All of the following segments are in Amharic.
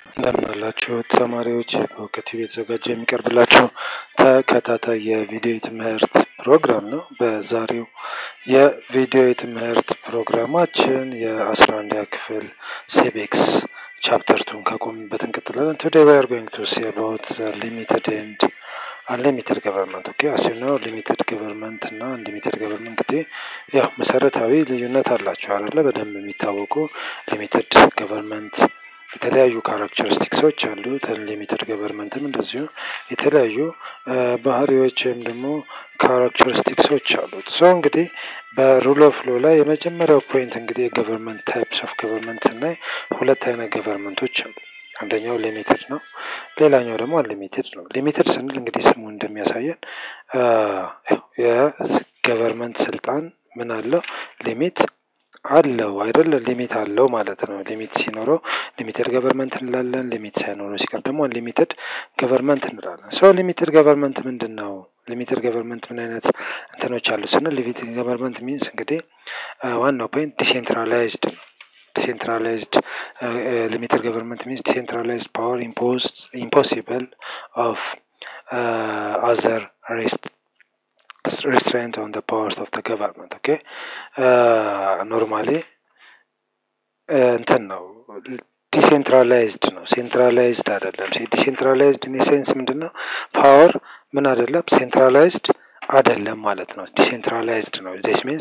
እንደምን አላችሁ ተማሪዎች፣ በእውቀት ቲቪ የተዘጋጀ የሚቀርብላችሁ ተከታታይ የቪዲዮ ትምህርት ፕሮግራም ነው። በዛሬው የቪዲዮ ትምህርት ፕሮግራማችን የአስራ አንደኛ ክፍል ሲቪክስ ቻፕተር ቱን ካቆምንበት እንቀጥላለን። ቱዴይ ዊ አር ጎይንግ ቱ ሲ አባውት ሊሚትድ ኤንድ አንሊሚትድ ገቨርንመንት ኦኬ አሲናው ሊሚትድ ገቨርንመንት እና አንሊሚትድ ገቨርንመንት እንግዲህ ያው መሰረታዊ ልዩነት አላቸው አይደለ? በደንብ የሚታወቁ ሊሚትድ ገቨርንመንት የተለያዩ ካራክተሪስቲክሶች አሉት። አንሊሚትድ ገቨርንመንትም እንደዚሁ የተለያዩ ባህሪዎች ወይም ደግሞ ካራክተሪስቲክሶች አሉት። ሶ እንግዲህ በሩል ኦፍ ሎ ላይ የመጀመሪያው ፖይንት እንግዲህ የገቨርንመንት ታይፕስ ኦፍ ገቨርንመንት ስናይ ሁለት አይነት ገቨርንመንቶች አሉ። አንደኛው ሊሚትድ ነው፣ ሌላኛው ደግሞ አንሊሚትድ ነው። ሊሚትድ ስንል እንግዲህ ስሙ እንደሚያሳየን የገቨርንመንት ስልጣን ምን አለው ሊሚት አለው አይደለ? ሊሚት አለው ማለት ነው። ሊሚት ሲኖረው ሊሚትድ ገቨርንመንት እንላለን። ሊሚት ሳይኖረው ሲቀር ደግሞ አንሊሚትድ ገቨርንመንት እንላለን። ሶ ሊሚትድ ገቨርንመንት ምንድን ነው? ሊሚትድ ገቨርንመንት ምን አይነት እንትኖች አሉ ስንል ሊሚትድ ገቨርንመንት ሚንስ እንግዲህ ዋናው ፖይንት ዲሴንትራላይዝድ ነው። ዲሴንትራላይዝድ ሊሚትድ ገቨርንመንት ሚንስ ዲሴንትራላይዝድ ፓወር ኢምፖሲብል ኦፍ አዘር ሬስት restraint on the powers of the government ኦኬ ኖርማሊ እንትን ነው ዲሴንትራላይዝድ ነው ሴንትራላይዝድ አይደለም ዲሴንትራላይዝድ ኢን ሴንስ ምንድን ነው ፓወር ምን አይደለም ሴንትራላይዝድ አይደለም ማለት ነው ዲሴንትራላይዝድ ነው ዚስ ሚንስ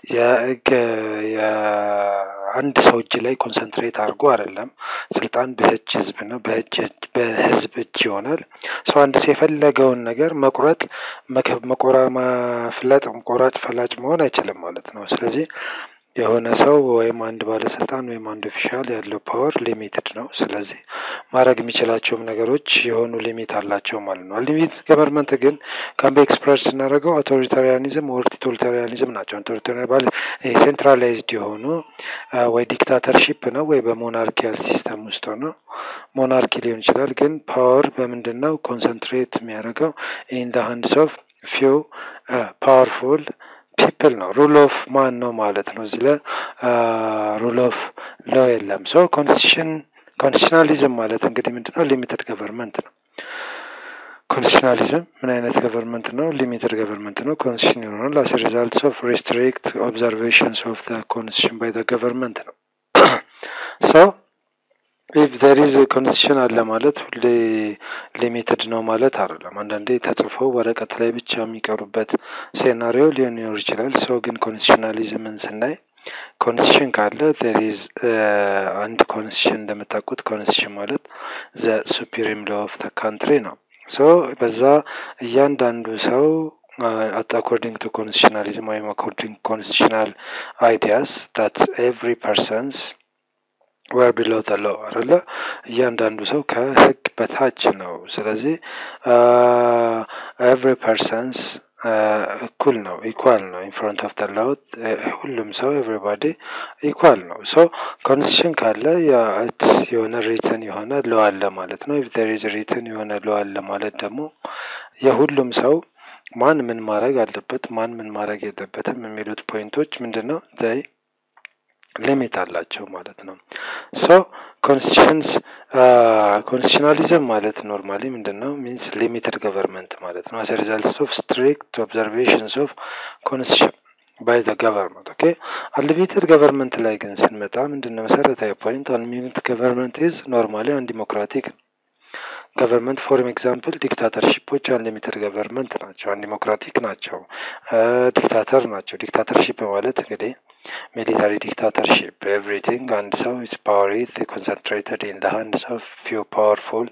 የአንድ ሰው እጅ ላይ ኮንሰንትሬት አድርጎ አይደለም ስልጣን በእጅ ህዝብ ነው በህዝብ እጅ ይሆናል ሰው አንድ ሰው የፈለገውን ነገር መቁረጥ መቆራ ማፍለጥ ቆራጭ ፈላጭ መሆን አይችልም ማለት ነው ስለዚህ የሆነ ሰው ወይም አንድ ባለስልጣን ወይም አንድ ኦፊሻል ያለው ፓወር ሊሚትድ ነው። ስለዚህ ማድረግ የሚችላቸውም ነገሮች የሆኑ ሊሚት አላቸው ማለት ነው። ሊሚት ገቨርንመንት ግን ካምቤ ኤክስፕረስ ስናደርገው አውቶሪታሪያኒዝም ወር ቶታሊታሪያኒዝም ናቸው። አውቶሪታሪያን ባለ ሴንትራላይዝድ የሆኑ ወይ ዲክታተርሺፕ ነው ወይ በሞናርኪያል ሲስተም ውስጥ ነው። ሞናርኪ ሊሆን ይችላል። ግን ፓወር በምንድን ነው ኮንሰንትሬት የሚያደርገው ኢን ደ ሃንድስ ኦፍ ፊው ፓወርፉል ፒፕል ነው። ሩል ኦፍ ማን ነው ማለት ነው። እዚህ ላይ ሩል ኦፍ ሎ የለም። ሶ ኮንስቲቱሽን ኮንስቲቱሽናሊዝም ማለት እንግዲህ ምንድነው? ሊሚትድ ገቨርንመንት ነው። ኮንስቲቱሽናሊዝም ምን አይነት ገቨርንመንት ነው? ሊሚትድ ገቨርንመንት ነው። ኮንስቲቱሽን ይሆናል አስ ሪዛልት ኦፍ ሪስትሪክት ኦብዘርቬሽንስ ኦፍ ዘ ኮንስቲቱሽን ባይ ዘ ገቨርንመንት ነው። ሶ ኢፍ ዘር ኢዝ ኮንስቲቱሽን አለ ማለት ሁሌ ሊሚትድ ነው ማለት አይደለም። አንዳንዴ ተጽፈው ወረቀት ላይ ብቻ የሚቀሩበት ሴናሪዮ ሊኖር ይችላል። ሰው ግን ኮንስቲቱሽናሊዝምን ስናይ ኮንስቲቱሽን ካለ ዜር ኢዝ አንድ ኮንስቲቱሽን እንደምታውቁት ኮንስቲቱሽን ማለት ዘ ሱፕሪም ሎ ኦፍ ዘ ካንትሪ ነው። ሶ በዛ እያንዳንዱ ሰው አኮርዲንግ ቱ ኮንስቲቱሽናሊዝም ወይም አኮርዲንግ ኮንስቲቱሽናል አይዲያስ ዳት ኤቭሪ ፐርሰንስ ወር ቢሎ ተሎ አይደለ እያንዳንዱ ሰው ከህግ በታች ነው። ስለዚህ ኤቭሪ ፐርሰንስ እኩል ነው ኢኳል ነው ኢንፍሮንት ኦፍ ደ ላው ሁሉም ሰው ኤቭሪባዲ ኢኳል ነው። ሶ ኮንስቲቱሽን ካለ የሆነ ሪትን የሆነ ሎ አለ ማለት ነው። ኢፍ ዜር ኢዝ ሪትን የሆነ ሎ አለ ማለት ደግሞ የሁሉም ሰው ማን ምን ማድረግ አለበት ማን ምን ማድረግ የለበትም የሚሉት ፖይንቶች ምንድን ነው ዘይ ሊሚት አላቸው ማለት ነው። ሶ ኮንስቲቱሽንስ ኮንስቲቱሽናሊዝም ማለት ኖርማሊ ምንድን ነው ሚንስ ሊሚትድ ገቨርንመንት ማለት ነው። አስ ሪዛልት ኦፍ ስትሪክት ኦብዘርቬሽንስ ኦፍ ኮንስቲቱሽን ባይ ዘ ገቨርንመንት ኦኬ። አንሊሚትድ ገቨርንመንት ላይ ግን ስንመጣ ምንድን ነው መሰረታዊ ፖይንት አንሊሚትድ ገቨርንመንት ኢዝ ኖርማሊ አንዲሞክራቲክ ነው። ገቨርንመንት ፎር ኤግዛምፕል ዲክታተርሺፖች አንሊሚትድ ገቨርንመንት ናቸው፣ አንዲሞክራቲክ ናቸው፣ ዲክታተር ናቸው። ዲክታተርሺፕ ማለት እንግዲህ ሚሊታሪ ዲክታተርሺፕ ኤቭሪቲንግ አንድ ሰው ኢዝ ፓወር ኢዝ ኮንሰንትሬትድ ኢን ዘ ሃንድስ ኦፍ ፊው ፓወርፉል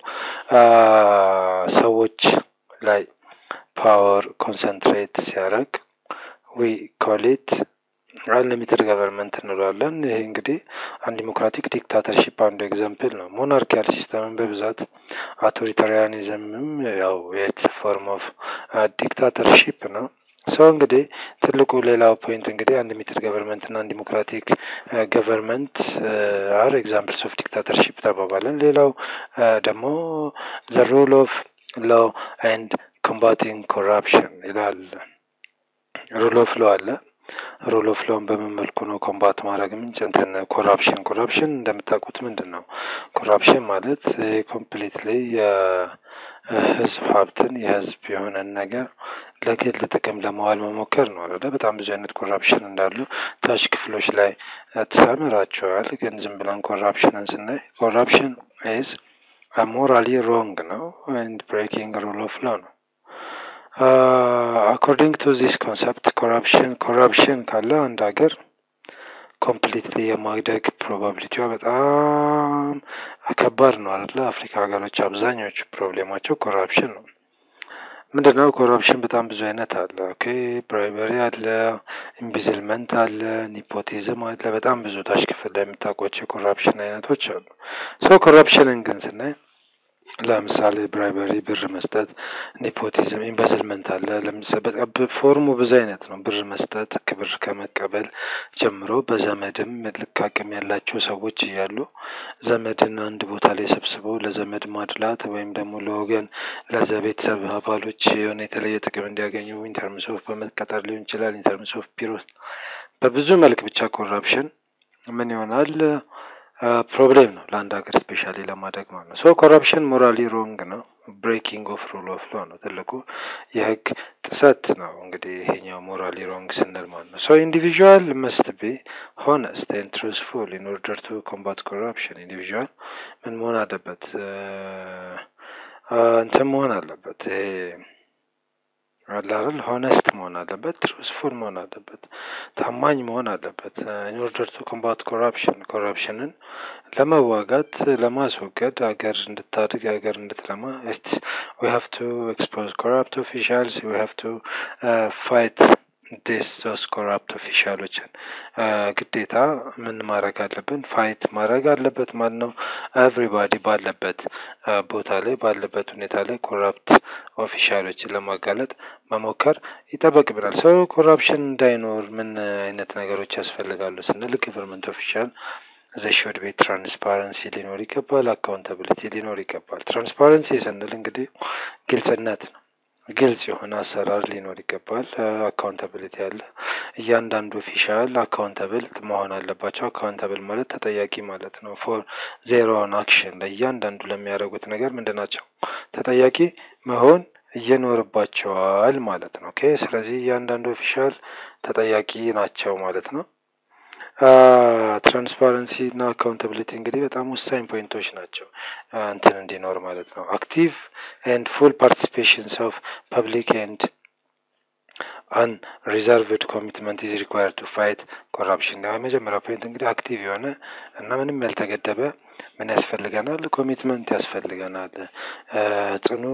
ሰዎች ላይ ፓወር ኮንሰንትሬት ሲያደርግ ዊ ኮል ኢት አንሊሚትድ ገቨርንመንት እንለዋለን። ይሄ እንግዲህ አንዲሞክራቲክ ዲክታተርሺፕ አንዱ ኤግዛምፕል ነው። ሞናርኪያል ሲስተምን በብዛት አውቶሪታሪያኒዝምም ያው የኢትስ ፎርም ኦፍ ዲክታተርሺፕ ነው። ሰው እንግዲህ ትልቁ ሌላው ፖይንት እንግዲህ አንሊሚትድ ገቨርንመንት እና ዲሞክራቲክ ገቨርንመንት አር ኤግዛምፕልስ ኦፍ ዲክታተርሺፕ ተባባለን። ሌላው ደግሞ ዘ ሩል ኦፍ ሎ ኤንድ ኮምባቲንግ ኮራፕሽን ይላል። ሩል ኦፍ ሎ አለ ሩል ኦፍ ሎውን በምን መልኩ ነው ኮምባት ማድረግ ምንጭ እንትን ኮራፕሽን ኮራፕሽን እንደምታውቁት ምንድን ነው? ኮራፕሽን ማለት ኮምፕሊትሊ የህዝብ ሀብትን የህዝብ የሆነን ነገር ለግል ጥቅም ለመዋል መሞከር ነው አይደለ? በጣም ብዙ አይነት ኮራፕሽን እንዳሉ ታች ክፍሎች ላይ ተምራቸዋል። ግን ዝም ብለን ኮራፕሽንን ስናይ ኮራፕሽን ኢዝ ሞራሊ ሮንግ ነው ኤንድ ብሬኪንግ ሩል ኦፍ ሎ ነው። አኮርዲንግ ቱ ዚስ ኮንሰፕት ኮራፕሽን ኮራፕሽን ካለ አንድ ሀገር ኮምፕሊትሊ የማደግ ፕሮባቢሊቲዋ በጣም ከባድ ነው አይደለ? አፍሪካ ሀገሮች አብዛኞቹ ፕሮብሌማቸው ኮራፕሽን ነው። ምንድነው ኮራፕሽን? በጣም ብዙ አይነት አለ። ኦኬ ብራይበሪ አለ፣ ኢምቢዝልመንት አለ፣ ኒፖቲዝም አለ። በጣም ብዙ ታች ክፍል ላይ የምታውቋቸው የኮራፕሽን አይነቶች አሉ። ሰው ኮራፕሽንን ግን ስናይ ለምሳሌ ብራይበሪ ብር መስጠት፣ ኔፖቲዝም፣ ኢምበዝልመንት አለ። ፎርሙ ብዙ አይነት ነው። ብር መስጠት ክብር ከመቀበል ጀምሮ በዘመድም ልክ አቅም ያላቸው ሰዎች እያሉ ዘመድን አንድ ቦታ ላይ ሰብስበው ለዘመድ ማድላት ወይም ደግሞ ለወገን ለዘ ቤተሰብ አባሎች የሆነ የተለየ ጥቅም እንዲያገኙ ኢንተርምስ ኦፍ በመቀጠር ሊሆን ይችላል። ኢንተርምስ ኦፍ ቢሮ በብዙ መልክ ብቻ ኮራፕሽን ምን ይሆናል ፕሮብሌም ነው ለአንድ ሀገር ስፔሻሊ ለማደግ ማለት ነው። ሶ ኮረፕሽን ሞራሊ ሮንግ ነው። ብሬኪንግ ኦፍ ሩል ኦፍ ሎ ነው ትልቁ የህግ ጥሰት ነው። እንግዲህ ይሄኛው ሞራሊ ሮንግ ስንል ማለት ነው። ሶ ኢንዲቪዥዋል መስት ቢ ሆነስት ኤንድ ትሩስፉል ኢን ኦርደር ቱ ኮምባት ኮረፕሽን። ኢንዲቪዥዋል ምን መሆን አለበት? እንትን መሆን አለበት ይሄ አለ አይደል ሆነስት መሆን አለበት፣ ትሩስፉል መሆን አለበት፣ ታማኝ መሆን አለበት። ኢን ኦርደር ቱ ኮምባት ኮራፕሽን ኮራፕሽንን ለመዋጋት ለማስወገድ ሀገር እንድታድግ ሀገር እንድትለማ ዊ ሃቭ ቱ ኤክስፖዝ ኮራፕት ኦፊሻልስ ዊ ሃቭ ቱ ፋይት ዲስ ሶስ ኮራፕት ኦፊሻሎችን ግዴታ ምን ማድረግ አለብን? ፋይት ማድረግ አለበት ማለት ነው። ኤቭሪባዲ ባለበት ቦታ ላይ ባለበት ሁኔታ ላይ ኮራፕት ኦፊሻሎችን ለማጋለጥ መሞከር ይጠበቅብናል። ሰው ኮራፕሽን እንዳይኖር ምን አይነት ነገሮች ያስፈልጋሉ ስንል ገቨርንመንት ኦፊሻል ዘሾድ ቤት ትራንስፓረንሲ ሊኖር ይገባል። አካውንታብሊቲ ሊኖር ይገባል። ትራንስፓረንሲ ስንል እንግዲህ ግልጽነት ነው። ግልጽ የሆነ አሰራር ሊኖር ይገባል። አካውንታብሊቲ አለ። እያንዳንዱ ኦፊሻል አካውንታብል መሆን አለባቸው። አካውንታብል ማለት ተጠያቂ ማለት ነው። ፎር ዜሮ ኦን አክሽን ለእያንዳንዱ ለሚያደርጉት ነገር ምንድን ናቸው? ተጠያቂ መሆን ይኖርባቸዋል ማለት ነው። ኦኬ ስለዚህ እያንዳንዱ ኦፊሻል ተጠያቂ ናቸው ማለት ነው። ትራንስፓረንሲ እና አካውንታብሊቲ እንግዲህ በጣም ወሳኝ ፖይንቶች ናቸው እንትን እንዲኖር ማለት ነው። አክቲቭ ኤንድ ፉል ፓርቲሲፔሽንስ ኦፍ ፐብሊክ ኤንድ አን ሪዘርቭድ ኮሚትመንት ኢዝ ሪኳየርድ ቱ ፋይት ኮራፕሽን። የመጀመሪያ ፖይንት እንግዲህ አክቲቭ የሆነ እና ምንም ያልተገደበ ምን ያስፈልገናል? ኮሚትመንት ያስፈልገናል። ጽኑ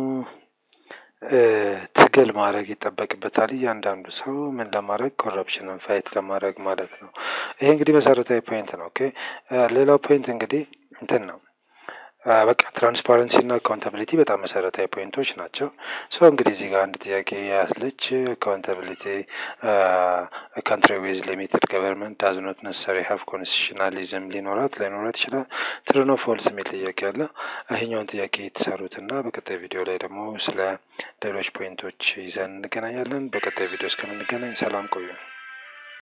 ትግል ማድረግ ይጠበቅበታል። እያንዳንዱ ሰው ምን ለማድረግ ኮረፕሽንን ፋይት ለማድረግ ማለት ነው። ይሄ እንግዲህ መሰረታዊ ፖይንት ነው። ኦኬ ሌላው ፖይንት እንግዲህ እንትን ነው በቃ ትራንስፓረንሲ እና አካውንታብሊቲ በጣም መሰረታዊ ፖይንቶች ናቸው። ሶ እንግዲህ እዚህ ጋር አንድ ጥያቄ ያለች አካውንታብሊቲ ካንትሪ ዊዝ ሊሚትድ ገቨርንመንት ዳዝ ኖት ነሰሪ ሀቭ ኮንስቲቱሽናሊዝም ሊኖራት ላይኖራት ይችላል። ትሩ ነው ፎልስ የሚል ጥያቄ አለ። ይሄኛውን ጥያቄ የተሰሩት እና በቀጣይ ቪዲዮ ላይ ደግሞ ስለ ሌሎች ፖይንቶች ይዘን እንገናኛለን። በቀጣይ ቪዲዮ እስከምንገናኝ ሰላም ቆዩ።